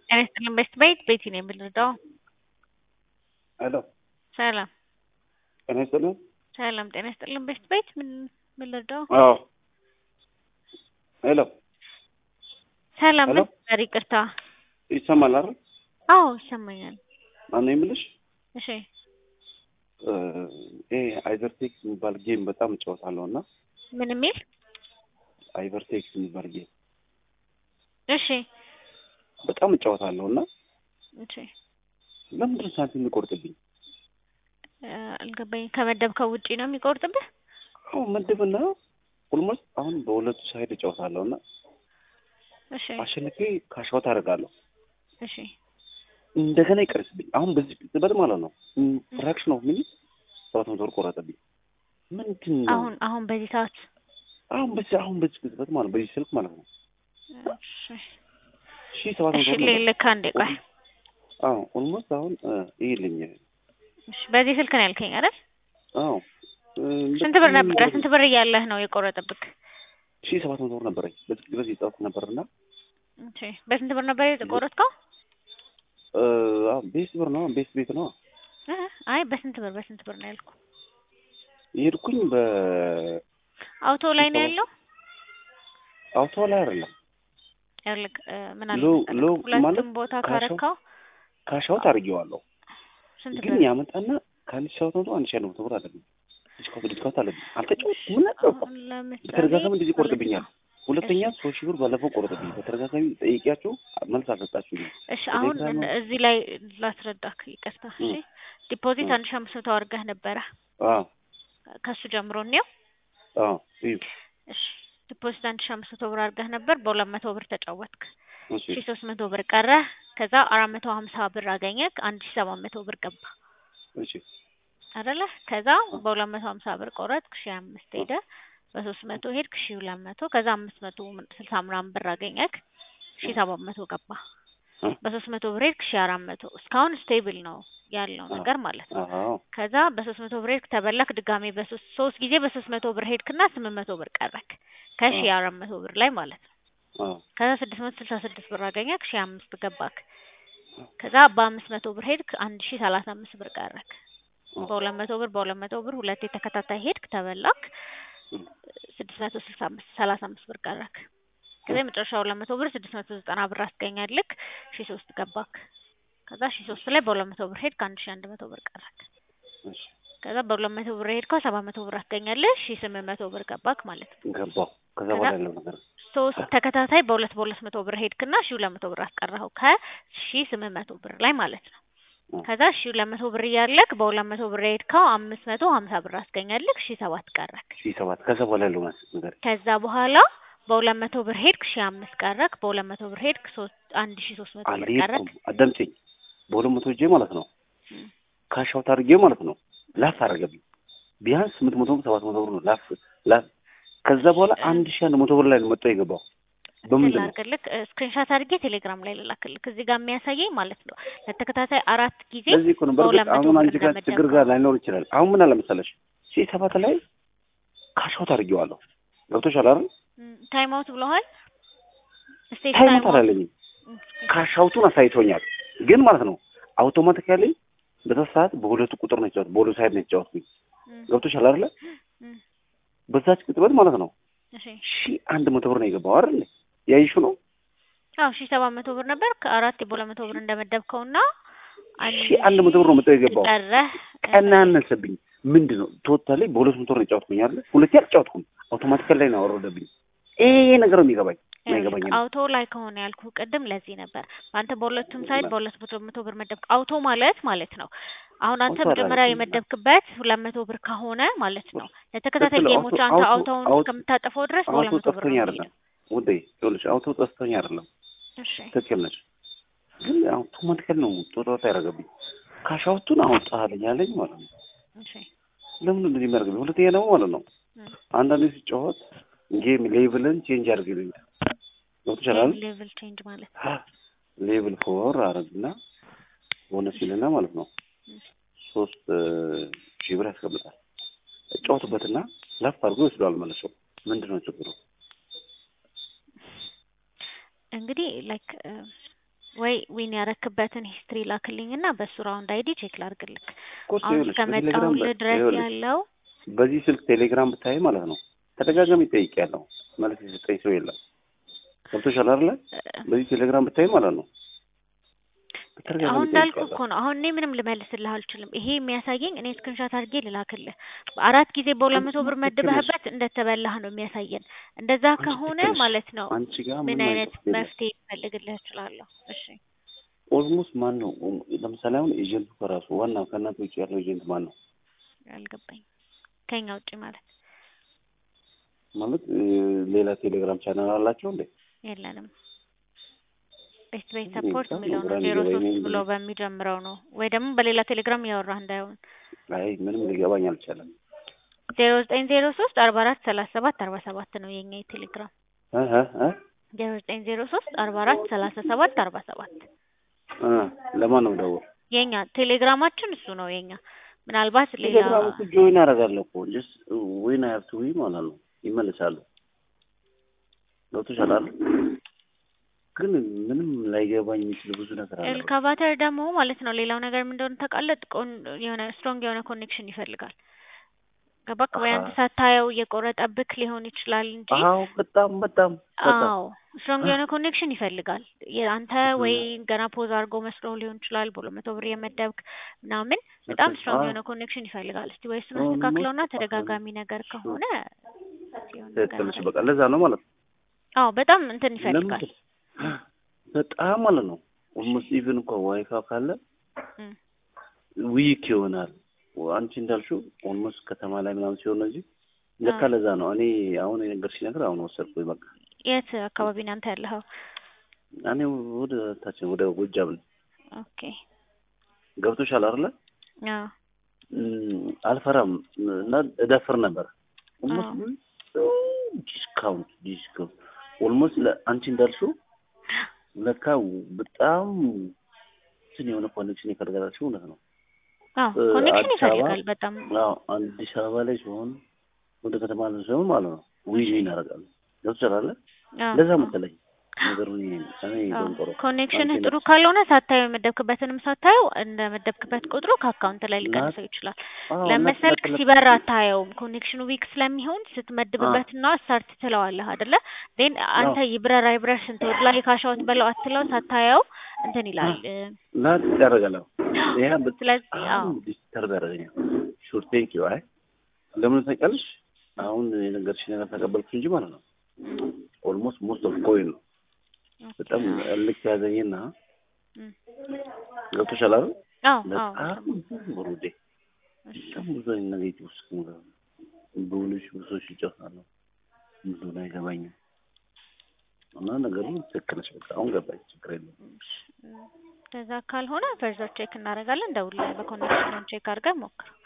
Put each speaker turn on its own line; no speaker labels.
ጤና ይስጥልኝ በስት ቤት ቤቲ ነው የምንረዳው።
ሄሎ
ሰላም
ጤና ይስጥልኝ።
ሰላም ጤና ይስጥልኝ በስት ቤት ምን ምን ልርዳው?
አዎ ሄሎ
ሰላም
ሄሎ።
ምን ነበር? ይቅርታ።
ይሰማል አይደል?
አዎ ይሰማኛል።
ማነው የምልሽ
እሺ
እ ይሄ አይቨርቴክስ የሚባል ጌም በጣም እጫወታለሁ እና
ምን የሚል
አይቨርቴክስ የሚባል ጌም
እሺ
በጣም እጫወታለሁ እና
እሺ
ለምንድን ነው ሳንቲም የሚቆርጥብኝ?
እ አልገባኝም። ከመደብከው ውጪ ነው የሚቆርጥብህ?
አሁን ምድብና ኦልሞስት አሁን በሁለቱ ሳይድ እጫወታለሁ እና
እሺ
አሸንፌ ካሻውት አደርጋለሁ
እሺ
እንደገና ይቀርስብኝ። አሁን በዚህ ቅጽበት ማለት ነው ፍራክሽን ኦፍ ሚኒት ሰባት መቶ ብር ቆረጠብኝ። ምንድን ነው
አሁን አሁን በዚህ ሰዓት
አሁን በዚህ አሁን በዚህ ቅጽበት ማለት ነው በዚህ ስልክ ማለት ነው
እሺ
ሺህ ሰባት
እሺ
መቶ ብር ነበር።
ልክ አንዴ ቆይ
አዎ ኦልሞስት አሁን እ ይልኝ
እሺ በዚህ ስልክ ነው ያልከኝ አይደል?
አዎ እ
ስንት ብር ነበረ? ስንት ብር እያለህ ነው የቆረጠብክ?
ሺህ ሰባት መቶ ብር ነበረኝ በዚህ ቅጽበት የጻፍኩት ነበርና
እሺ በስንት ብር ነበር የተቆረጥከው?
እ አዎ ቤት ብር ነው ቤት ቤት ነው
እ አይ በስንት ብር በስንት ብር ነው ያልኩ?
የሄድኩኝ በ
አውቶ ላይ ነው ያለው?
አውቶ ላይ አይደለም
ያልክ ምን አለ
ሎ-
መሰለህ፣
ሎ- ማለት
ሁለቱም ቦታ
ካሻው-
ካረካው
ካሻውት አድርጌዋለሁ
ስንት
ግን
ብር?
ያመጣና ከአንድ ሺህ ሰባት መቶ አንድ ሺህ አንድ መቶ ብር አለብኝ ዲስካውንት ዲስካውንት አለብኝ አልተጫወትኩም ምን አልገባም
አሁን ለምሳሌ
በተደጋጋሚ እንደዚህ ይቆርጥብኛል ሁለተኛ ሶስት ሺህ ብር ባለፈው ቆረጥብኝ በተደጋጋሚ ጠይቂያቸው መልስ አልሰጣችሁኝም
እሺ አሁን
ቴሌግራም
እን- እዚህ ላይ ላስረዳክ፣ ይቅርታ። እሺ
እ
ዲፖዚት
እ
አንድ ሺህ አምስት መቶ አድርገህ ነበረ
አዎ
ከሱ ጀምሮ እኔው
አዎ እዩ
እሺ ዲፖዚት አንድ ሺህ አምስት መቶ ብር አድርገህ ነበር። በሁለት መቶ ብር ተጫወትክ።
እሺ
ሺህ ሶስት መቶ ብር ቀረ። ከዛ አራት መቶ ሀምሳ ብር አገኘክ። አንድ ሺህ ሰባት መቶ ብር ገባ
እሺ
አይደለ? ከዛ በሁለት መቶ ሀምሳ ብር ቆረጥክ። ሺህ አምስት ሄደ። በሶስት መቶ ሄድክ። ሺህ ሁለት መቶ ከዛ አምስት መቶ ስልሳ ምናምን ብር አገኘክ። ሺህ ሰባት መቶ ገባ።
እ
በሶስት መቶ ብር ሄድክ። ሺህ አራት መቶ እስካሁን ስቴብል ነው ያለው
አዎ
ነገር ማለት ነው።
አዎ
ከዛ በሶስት መቶ ብር ሄድክ ተበላክ። ድጋሜ በሶስት ሶስት ጊዜ በሶስት መቶ ብር ሄድክና ስምንት መቶ ብር ቀረክ ከሺህ
አዎ
አራት መቶ ብር ላይ ማለት ነው።
አዎ
ከዛ ስድስት መቶ ስልሳ ስድስት ብር አገኘክ። ሺህ አምስት ገባክ። ከዛ በአምስት መቶ ብር ሄድክ። አንድ ሺህ ሰላሳ አምስት ብር ቀረክ።
አዎ
በሁለት መቶ ብር በሁለት መቶ ብር ሁለቴ ተከታታይ ሄድክ ተበላክ።
እ
ስድስት መቶ ስልሳ አምስት ሰላሳ አምስት ብር ቀረክ። ከዛ የመጨረሻ ሁለት መቶ ብር ስድስት መቶ ዘጠና ብር አስገኛልክ። ሺህ ሶስት ገባክ። ከዛ ሺህ ሶስት ላይ በሁለት መቶ ብር ሄድክ። አንድ ሺህ አንድ መቶ ብር ቀረክ።
እሺ
ከዛ በሁለት መቶ ብር ሄድከው ሰባት መቶ ብር አስገኛለህ። ሺህ ስምንት መቶ ብር ገባክ ማለት ነው።
ገባው ከዛ
ከዛ
በኋላ ያለው ነገር
ሶስት ተከታታይ በሁለት በሁለት መቶ ብር ሄድክና ሺህ ሁለት መቶ ብር አስቀረኸው ከሺህ ስምንት መቶ ብር ላይ ማለት ነው።
እ
ከዛ ሺህ ሁለት መቶ ብር እያለክ በሁለት መቶ ብር ሄድከው አምስት መቶ ሀምሳ ብር አስገኛልክ። ሺህ ሰባት ቀረክ።
ሺህ ሰባት ከዛ በኋላ ያለው ነገር
ከዛ በኋላ በሁለት መቶ ብር ሄድክ ሺህ አምስት ቀረክ። በሁለት መቶ ብር ሄድክ ሶስት አንድ ሺህ ሶስት መቶ ብር ቀረክ።
አልሄድኩም አዳምጪኝ በሁለት መቶ እጄ ማለት ነው
እም።
ካሻውት አድርጌ ማለት ነው ላፍ አደረገብኝ ቢያንስ ስምንት መቶ ብር ሰባት መቶ ብር ነው ላፍ ላፍ ከዛ በኋላ አንድ ሺህ አንድ መቶ ብር ላይ ነው መጥቶ የገባው በምንድን ነው
ላድርግልክ ስክሪንሻት አድርጌ ቴሌግራም ላይ ልላክልክ። እዚህ ጋር የሚያሳየኝ ማለት ነው ለተከታታይ አራት ጊዜ
ለዚህ እኮ ነው በእርግጥ
በሁለት መቶ
አሁን
ብር
አንቺ ጋር ችግር
እንደመደብከው
ጋር ላይኖር ይችላል አሁን ምን አለ መሰለሽ ሺህ ሰባት ላይ ካሻውት አድርጌዋለሁ ገብቶሻል አይደል
ታይም አውት ብለዋል። ስቴጅ
ታይም
ታይም
አውት
አውት
አላለኝም ካሻውቱን አሳይቶኛል ግን ማለት ነው አውቶማቲካሊ በዛ ሰዓት በሁለቱ ቁጥር ነው የተጫወት በሁለቱ ሳይድ ነው የተጫወትኩኝ ገብቶሻል አይደለ በዛች ቅጽበት ማለት ነው
እሺ
ሺህ አንድ መቶ ብር ነው የገባው አይደል ያይሹ ነው
አዎ ሺህ ሰባት መቶ ብር ነበር ከአራት በሁለት መቶ ብር እንደመደብከው እና አንድ
ሺህ አንድ መቶ ብር ነው መጥቶ የገባው
ቀረህ
ቀናነሰብኝ ምንድን ነው ቶታሊ በሁለት መቶ ብር ነው የጫወትኩኝ አይደል ሁለቴ አልጫወትኩም አውቶማቲካሊ ላይ ነው ያወረደብኝ ይሄ ነገር ነው የሚገባኝ አይገባኝ
አውቶ ላይ ከሆነ ያልኩ ቅድም ለዚህ ነበር አንተ በሁለቱም ሳይድ በሁለት መቶ መቶ ብር መደብክ አውቶ ማለት ማለት ነው አሁን አንተ
አውቶ
መጀመሪያ
አላልኩም።
የመደብክበት ሁለት መቶ ብር ከሆነ ማለት ነው ለተከታታይ
ትክክል፣
ጌሞች
አውቶ-
አንተ
አውቶ-
አውቶውን
አውቶ-
እስከምታጠፈው ድረስ በሁለት
አውቶ
መቶ ብር
ጠፍቶኝ
ነው
አይደለም
የሚሄደው
ውዴ ይኸውልሽ አውቶ ጠፍቶኝ አይደለም
እሺ
ትክክል ነች ግን አውቶማቲካሊ ነው ጦጣ ያደረገብኝ ካሻውቱን አወጣልኝ ያለኝ ማለት ነው
እሺ
ለምን እንደዚህ የሚያደርግብኝ ሁለተኛ ደግሞ ማለት ነው
እም።
አንዳንዴ ሲጫወት ጌም ሌቭልን ቼንጅ አድርግልኛል ገብቶሻል አይደል
ሌቭል ቼንጅ ማለት
ሌቭል ፎር አረግና ቦነስ ይልና ማለት ነው ሶስት ሺህ ብር ያስቀምጣል እጫወትበትና ለፍ አድርጎ ይወስደዋል መልሶ ምንድን ነው ችግሩ
እንግዲህ ላይክ ወይ ዊን ያረክበትን ሂስትሪ ላክልኝ እና በሱ ራውንድ አይዲ ቼክ ላርግልክ።
እኮ እሱ
አሁን
ይኸውልሽ በቴሌግራም
እስከመጣሁልህ ድረስ
ይኸውልሽ
ያለው
በዚህ ስልክ ቴሌግራም ብታይ ማለት ነው ተደጋጋሚ ጠይቄያለሁ። መልስ የሰጠኝ ሰው የለም። ገብቶሻል አይደለ? በዚህ ቴሌግራም ብታይ ማለት ነው በተደጋጋሚ
አሁን እንዳልኩ
ጠይቄያለሁ።
እኮ ነው። አሁን እኔ ምንም ልመልስልህ አልችልም። ይሄ የሚያሳየኝ እኔ ስክሪንሻት አድርጌ ልላክልህ አራት ጊዜ በሁለት መቶ ብር
አንቺ ልክ ነሽ።
መድበህበት እንደተበላህ ነው የሚያሳየን። እንደዛ
አንቺ
ከሆነ
ልክ ነሽ።
ማለት ነው
አንቺ ጋር
ምን
ምንም
አይነት
አይነት የለም።
መፍትሄ ልፈልግልህ እችላለሁ? እሺ
ኦልሞስት ማን ነው ለምሳሌ አሁን ኤጀንቱ ከራሱ ዋና ከእናንተ ውጭ ያለው ኤጀንት ማን ነው
አልገባኝ። ከኛ ውጭ ማለት
ማለት እ፣ ሌላ ቴሌግራም ቻናል አላቸው እንዴ?
የለንም። ቤት ቤት
እኔ
ሰፖርት
እንጃ፣
የሚለው ነው
ግራ
ዜሮ
ሊገባኝ
ሶስት
ነው
ብሎ
እንጂ።
በሚጀምረው ነው ወይ ደግሞ በሌላ ቴሌግራም እያወራህ እንዳይሆን
አይ ምንም ሊገባኝ አልቻለም።
ዜሮ ዘጠኝ ዜሮ ሶስት አርባ አራት ሰላሳ ሰባት አርባ ሰባት ነው የኛ የቴሌግራም
እ እ እ
ዜሮ ዘጠኝ ዜሮ ሶስት አርባ አራት ሰላሳ ሰባት አርባ ሰባት
እ ለማን ነው ደውል?
የኛ ቴሌግራማችን እሱ ነው የኛ ምናልባት ሌላ
ቴሌግራም እኮ ጆይን አደርጋለሁ እኮ ጀስት ዊን አይ ሃቭ ቱ ዊን ማለት ነው ይመልሳሉ። ገብቶሻል አይደል? ግን ምንም ላይገባኝ የሚችል ብዙ ነገር አለ።
ኤልካቫተር ደግሞ ማለት ነው ሌላው ነገር ምን እንደሆነ ታውቃለህ? ቆን የሆነ ስትሮንግ የሆነ ኮኔክሽን ይፈልጋል። ገባክ ወይ? አንተ
አሃ።
ሳታየው እየቆረጠብክ ሊሆን ይችላል እንጂ
አዎ በጣም በጣም በጣም
አዎ ስትሮንግ የሆነ ኮኔክሽን ይፈልጋል። አንተ ወይ ገና ፖዝ አድርጎ መስሎ ሊሆን ይችላል በሁለት መቶ ብር የመደብክ ምናምን በጣም ስትሮንግ
አዎ።
የሆነ ኮኔክሽን ይፈልጋል። እስቲ ወይ እሱን
ኦልሞስት
አስተካክለውና
አዎ።
ተደጋጋሚ ነገር ከሆነ የሆነ ነገር
ትክክል ነሽ።
አለ።
በቃ ለዛ ነው ማለት ነው።
አዎ በጣም እንትን ይፈልጋል።
ለምን በጣም ማለት ነው ኦልሞስት ኢቭን እንኳን ዋይፋይ ካለ
እም።
ዊክ ይሆናል። አንቺ እንዳልሽው ኦልሞስት ከተማ ላይ ምናምን ሲሆን ነው እንጂ ለካ
አዎ።
ለዛ ነው። እኔ አሁን የነገርሽኝ ነገር አሁን ወሰድኩኝ። በቃ
የት አካባቢ ነው አንተ ያለኸው?
እኔ ወደ ታችን ወደ ጎጃም ነው።
ኦኬ
ገብቶሻል አይደለ?
አዎ
እም፣ አልፈራም እና እደፍር ነበር
አዎ
ኦልሞስት ዲስካውንት ዲስካውንት ኦልሞስት ለአንቺ እንዳልሽው ለካ በጣም እንትን የሆነ ኮኔክሽን ይፈልጋላችሁ እውነት ነው።
አዎ
እ፣
ኮኔክሽን
አዲስ አበባ
ይፈልጋል በጣም
አዎ አዲስ አበባ ላይ ሲሆን ወደ ከተማ ላይ ሲሆን ማለት ነው ዊን ዊን ያደርጋሉ። ገብቶሻል አይደለ?
አዎ
ለዛ
አዎ
መሰለኝ ነገሩ እኔ እኔ
አዎ
ደንቆሮ
ኮኔክሽንህ
አንቺ
ጥሩ
ነሽ
ካልሆነ ሳታየው የመደብክበትንም ሳታየው እንደ መደብክበት ቁጥሩ ከአካውንት ላይ
ናት
ሊቀንሰው ይችላል።
አዎ ናት
ለመሰልክ
ናት
ሲበራ አታየውም። ኮኔክሽኑ ዊክ ስለሚሆን
አዎ
ስትመድብበትና ስታርት ትለዋለህ አይደለ? ዜን
አዎ
አንተ ይብረር አይብረር ስንት ወድ ላይ ካሻውት በለው አትለው ሳታየው እንትን ይላል። እ፣
ናት ያደርጋል። አዎ ይሄ
ስለዚህ
በጣም
አዎ
ዲስተርብ ያደርገኛል። ሹር ቴንክ ዩ አይ ለምን ታውቂያለሽ? አሁን የነገርሽ ነገር ተቀበልኩሽ እንጂ ማለት ነው
እም፣
ኦልሞስት ሞስት ኦፍ ኮይን ነው
ኦኬ
በጣም
አዎ
ልክ ያዘኝና
እም፣
ገብቶሻል አይደል?
አዎ አዎ
በጣም
ሰማሁ።
ወሩዴ
እሺ
በጣም ብዙ አይነት ኔጌቲቭ ውስጥ ነው በሁለት ሺህ ብሶች ይጫወታሉ። ብዙ አይገባኝም እና ነገሩ ትክክል ነሽ። በቃ አሁን ገባኝ። ችግር የለም።
እሺ፣ እም፣ እንደዛ ካልሆነ ፈርዘር ቼክ እናደርጋለን። ደውል በኮኔክሽኑን ቼክ አድርገን ሞክር።